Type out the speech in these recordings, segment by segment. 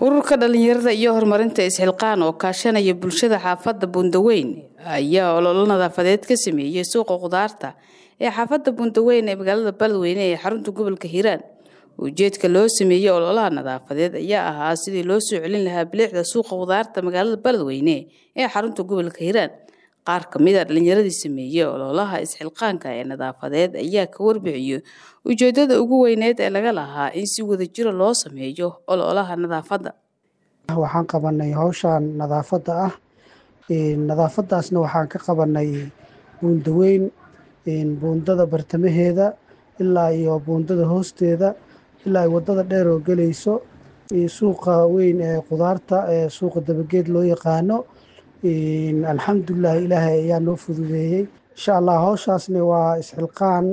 ururka dhalinyarada iyo horumarinta isxilqaan oo kaashanaya bulshada xaafadda buundaweyn ayaa ololo nadaafadeed ka sameeyey suuqa khudaarta ee xaafadda buundaweyn ee magaalada beledweyne ee xarunta gobolka hiiraan ujeedka loo sameeyey ololaha nadaafadeed ayaa ahaa sidii loo soo celin lahaa biliicda suuqa khudaarta magaalada beledweyne ee xarunta gobolka hiiraan qaar ka mid a dhalinyaradii sameeyey ololaha isxilqaanka ee nadaafadeed ayaa ka warbixiyey ujeedada ugu weyneed ee laga lahaa in si wadajira loo sameeyo ololaha nadaafadda waxaan qabanay howshan nadaafadda ah nadaafadaasna waxaan ka qabanay buundaweyn buundada bartamaheeda ilaa iyo buundada hoosteeda ilaa ay wadada dheer oo gelayso suuqa weyn ee khudaarta ee suuqa dabageed loo yaqaano alxamdulilah ilaahay ayaa noo fududeeyey insha allah howshaasni waa isxilqaan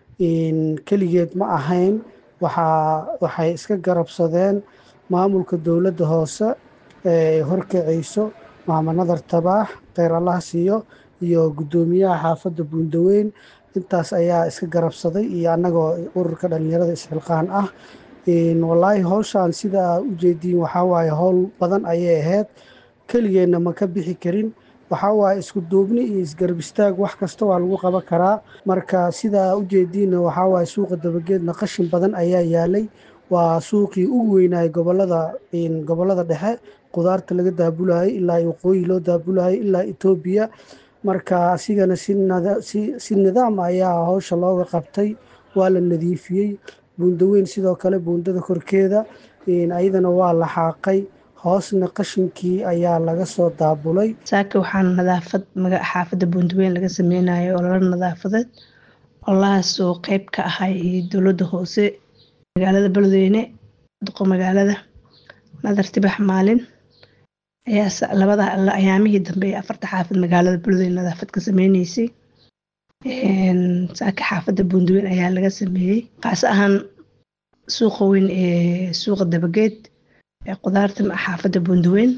keligeed ma ahayn waxaa waxay iska garabsadeen maamulka dowladda hoose ee horkacayso maama nadar tabaax kheyr allah siiyo iyo guddoomiyaha xaafadda buundaweyn intaas ayaa iska garabsaday iyo annagoo ururka dhalinyarada isxilqaan ah wallaahi howshaan sida ujeediin waxaa waaye howl badan ayay ahayd keligeenna ma ka bixi karin waxaa waaye isku duubni iyo isgarab istaag wax kasta waa lagu qaban karaa marka sidaa ujeediinna waxaa waaye suuqa dabageedna qashin badan ayaa yaalay waa suuqii ugu weynaayay gobolada gobolada dhexe khudaarta laga daabulayay ilaa waqooyi loo daabulayay ilaa etoobiya marka asigana si nidaam ayaa howsha looga qabtay waa la nadiifiyey buundaweyn sidoo kale buundada korkeeda ayadana waa la xaaqay hoosna qashinkii ayaa laga soo daabulay saaka waxaan nadaafad xaafadda buundaweyn laga sameynayo ololo nadaafadeed ololahaas oo qeyb ka ahay dowladda hoose magaalada beledweyne duqo magaalada nadar tibax maalin ayaa labada ayaamihii dambe ee afarta xaafad magaalada beledweyne nadaafad ka sameyneysay saaka xaafadda buundaweyn ayaa laga sameeyey kaas ahaan suuqa weyn ee suuqa dabageed ee khudaarta xaafadda buundaweyn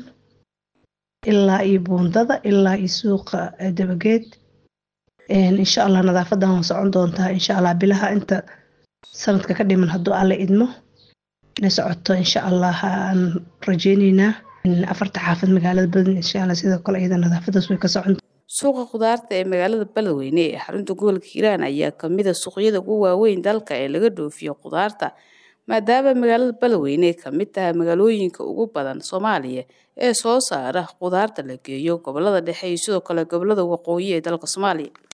ilaa iyo buundada ilaa iyo suuqa dabageed insha allah nadaafadan waa socon doontaa insha allah bilaha inta sanadka ka dhiman hadduu alle idmo inay socoto insha allah aan rajeyneynaa afarta xaafad magaalada beledweyne insha allah sidoo kale iyada nadaafadaas way ka socon suuqa khudaarta ee magaalada beledweyne ee xarunta gobolka hiiraan ayaa kamid a suuqyada ugu waaweyn dalka ee laga dhoofiyo khudaarta maadaama magaalada beledweyne ay ka mid tahay magaalooyinka ugu badan soomaaliya ee soo saara khudaarta la geeyo gobolada dhexe iyo sidoo kale gobolada waqooyi ee dalka soomaaliya